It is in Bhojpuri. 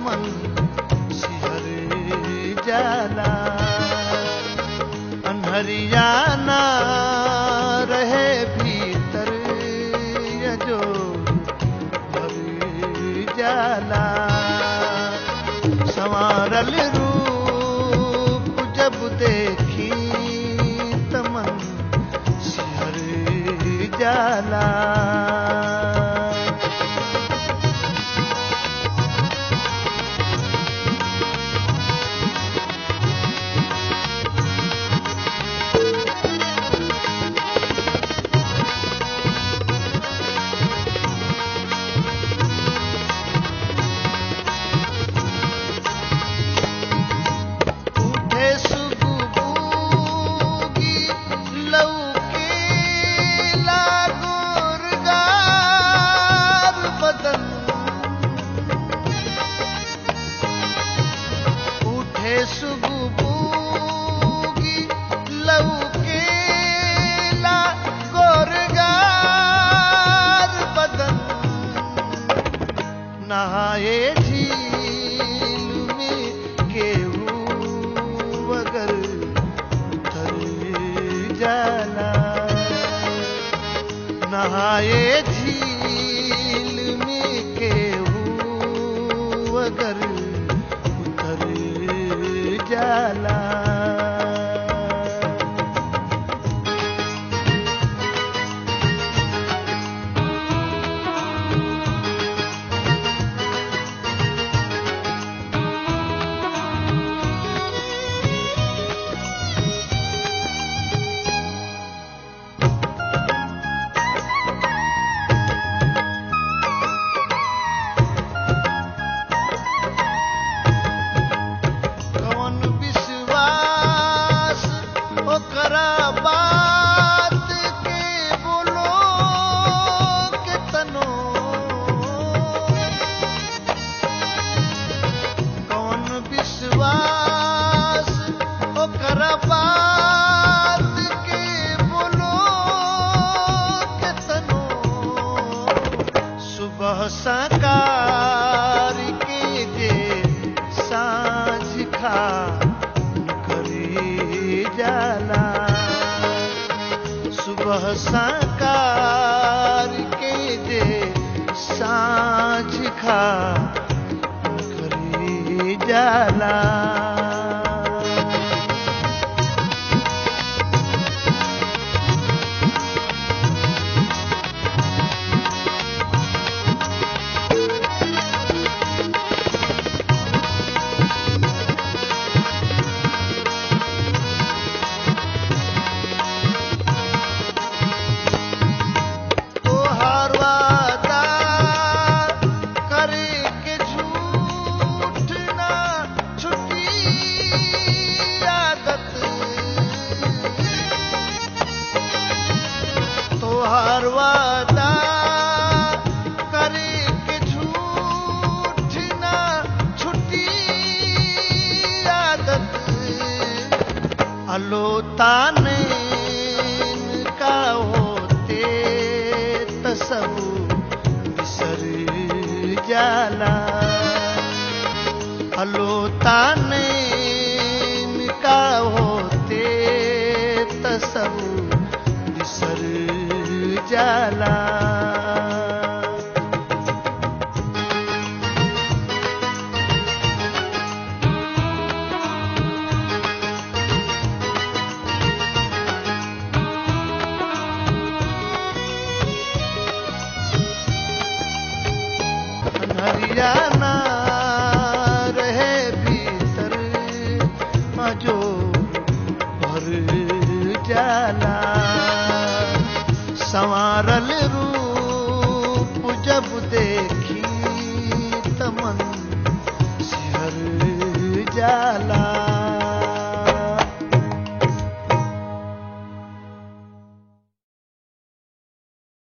तमन सिहर जाला अनहरियाना रहे भीतर ये जो भर जाला संवारल रूप जब देखी तमन सिहर जाला उठे सुगुबूगी लौके लागोरगार बदन उठे सुगुबूगी लौके लागोरगार बदन नहाए झील में केहू अगर उतर जाला नहाए झील में केहू अगर उतर जाला कौन विश्वास ओकरा बात के बोलो के तनो कौन विश्वास ओकरा बात के बोलो के तनो सुबह सकार के जे साँझ खा करी जाला सुबह सकार के जे साँझ खा करी जाला तोहार वादा करे के झूठ ना छुटी आदत तोहार वादा करे के झूठ ना छुटी आदत अलोताने का होते तसब बिसर जाला अलोताने का होते तसब बिसर जाला हरियाणा